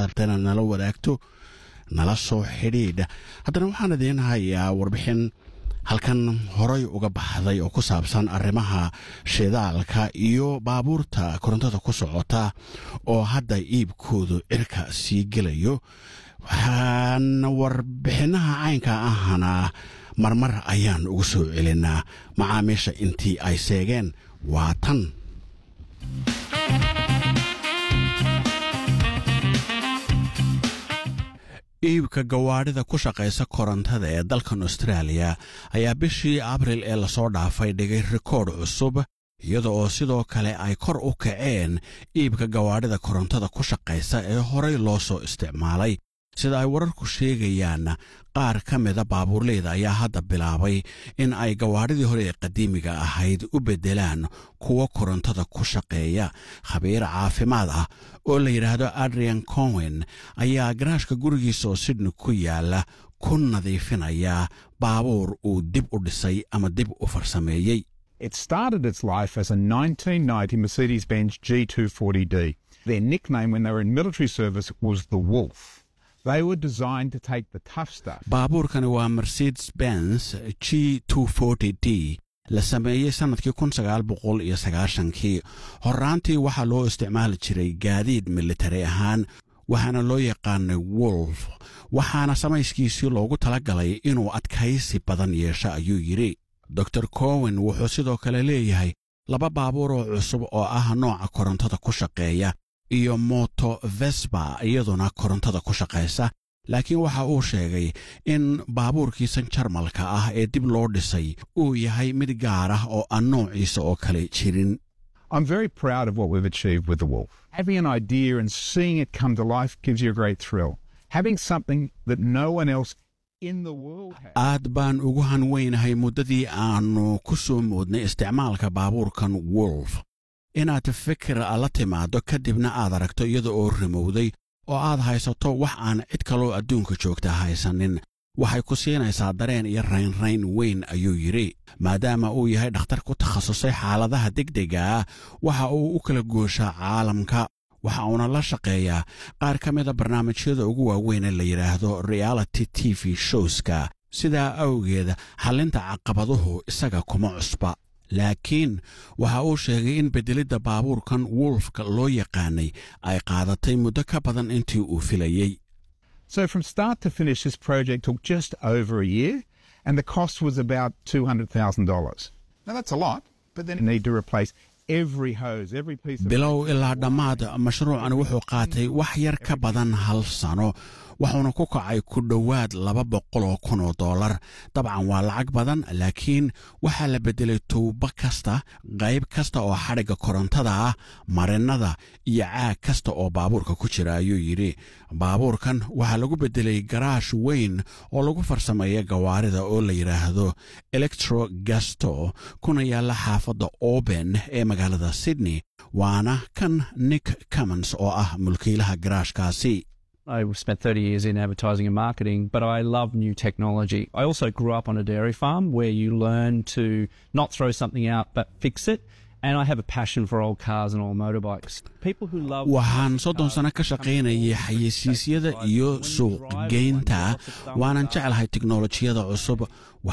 rabtana nala wadaagto nala soo xidhiidh haddana waxaan idiin hayaa warbixin halkan horay uga baxday oo ku saabsan arrimaha shidaalka iyo baabuurta korontada ku socota oo hadda iibkoodu cirka sii gelayo waxaan warbixinaha caynka ahana marmar ayaan ugu soo celinaa macaamiisha intii ay seegeen waa tan iibka gawaadhida ku shaqaysa korontada ee dalkan austraaliya ayaa bishii abril ee lasoo dhaafay dhigay rikoodh cusub iyada oo sidoo kale ay kor u kaceen iibka gawaadhida korontada ku shaqaysa ee horay loo soo isticmaalay sida ay wararku sheegayaan qaar ka mida baabuurleyda ayaa hadda bilaabay in ay gawaadhidii hore ee qadiimiga ahayd u beddelaan kuwo korontada ku shaqeeya khabiir caafimaad ah oo la yidhaahdo adrian cowen ayaa garaashka gurigiisa oo sydney ku yaala ku nadiifinaya baabuur uu dib u dhisay ama dib u farsameeyey It started its life as a 1990 Mercedes Benz G240D. Their nickname when they were in military service was the Wolf. They were designed to take the tough stuff. baabuurkani waa mercedes benz g d la sameeyey sannadkii kun sagaal boqol iyo sagaashankii horraantii waxaa loo isticmaali jiray gaadiid militari ahaan waxaana loo yaqaanay wolf waxaana samayskiisii loogu talagalay inuu adkaysi badan yeesho ayuu yidhi dor cowen wuxuu sidoo kale leeyahay laba baabuur oo cusub oo ah nooca korontada ku shaqeeya iyo moto vesba iyaduna korontada ku shaqaysa laakiin waxa uu sheegay in baabuurkiisan jarmalka ah ee dib loo dhisay uu yahay mid gaar ah oo aan noociisa oo kale jirin I'm very proud of what we've achieved with the Wolf. Having an idea and seeing it come to life gives you a great thrill. Having something that no one else in the world has. aad baan ugu hanweynahay muddadii aannu ku soo moodnay isticmaalka baabuurkan wolf inaad fikir la timaaddo kadibna aad aragto iyada oo rimowday oo aad haysato wax aan cid kaloo adduunka joogta haysanin waxay ku siinaysaa dareen iyo raynrayn weyn ayuu yidhi maadaama uu yahay dhakhtar ku takhasusay xaaladaha degdega ah waxa uu u kala gooshaa caalamka waxa uuna la shaqeeyaa qaar ka mida barnaamijyada ugu waaweyn ee la yidhaahdo reality t v showska sidaa awgeed xallinta caqabaduhu isaga kuma cusba laakiin waxa uu sheegay in beddelidda baabuurkan wolfka loo yaqaanay ay qaadatay muddo ka badan intii uu filayey So from start to finish, this project took just over a year, and the cost was about $200,000. Now that's a lot, but then you need to replace every hose, every piece of... bilow ilaa dhammaad mashruucan wuxuu qaatay wax yar ka badan hal sano wuxuuna ku kacay ku dhowaad laba boqoloo kun oo dollar dabcan waa lacag badan laakiin waxaa la beddelay tuubo kasta qayb kasta oo xadhigga korontada ah marinnada iyo caag kasta oo baabuurka ku jira ayuu yidhi baabuurkan waxaa lagu beddelay garaash weyn oo lagu farsameeya gawaarida oo la yidhaahdo electro gasto kuna yaalla xaafadda oben ee magaalada sydney waana kan nick cummons oo ah mulkiilaha garaashkaasi I spent 30 years in advertising and marketing, but I love new technology. I also grew up on a dairy farm where you learn to not throw something out but fix it. And I have a passion for old cars and old motorbikes. People who love waxaan soddon sano ka shaqaynayay xayeysiisyada iyo suuqgeynta waanan jeclahay tiknolojiyada cusub